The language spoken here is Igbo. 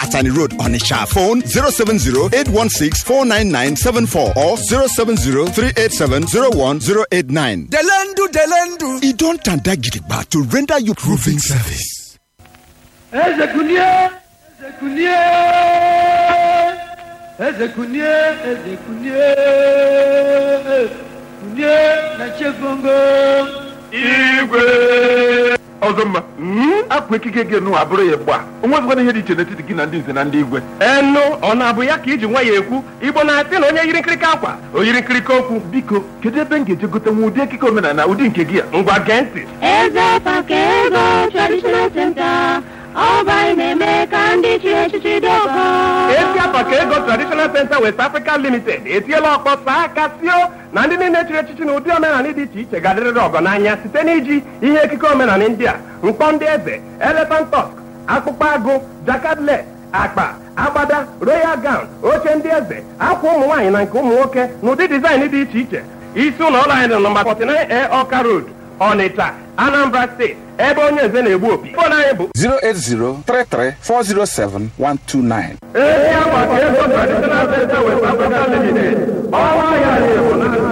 Atani Road, Onisha. Phone 070-816-49974 or 070-387-01089. Delendu, Delendu. It don't tanda gidigba to render you roofing service. Eze kunie, eze kunie, eze kunie, eze kunie, kunie na chefongo. igwe ọzọ mma apụ ekike gị nụ abụrụ ya gba onwezikwana ihe dị iche n'etiti gị na ndị nze na ndị igwe enu ọ na-abụ ya ka iji nwa ya ekwu igbo na-asị na onye yiri nkirika akwa o yiri nkirika okwu biko kedu ebe m ga-eje gote nwa ụdị ekike omenala ụdị nke gị a ngwa gee ntị Eze Pakego Traditional Center, Ọba na-eme ka ndị chiri echichi dị ọgọ. esi apa ka ego traditional center west africa limited etiela ọkpọ saa aka tio na ndị niile chịrị echichi na ụdị omenala dị iche iche ga-adịrịrị ọgọ n'anya site n'iji ihe ekike omenala ndị a mkpọ ndị eze elephant tusk akpụkpọ agụ jakadle akpa agbada royal gown oche ndị eze akwa ụmụ nwaanyị na nke ụmụ nwoke na ụdị dizaịn dị iche iche isi ụlọ ọrụ anyị dị nọmba 49 a ọka road ọnịcha anambra steeti ebe onye nze na-egbu opi fon anyị bụ 08033407129. ezi akwa ka ego traditional center west africa limited ọnwa ya na-ebu na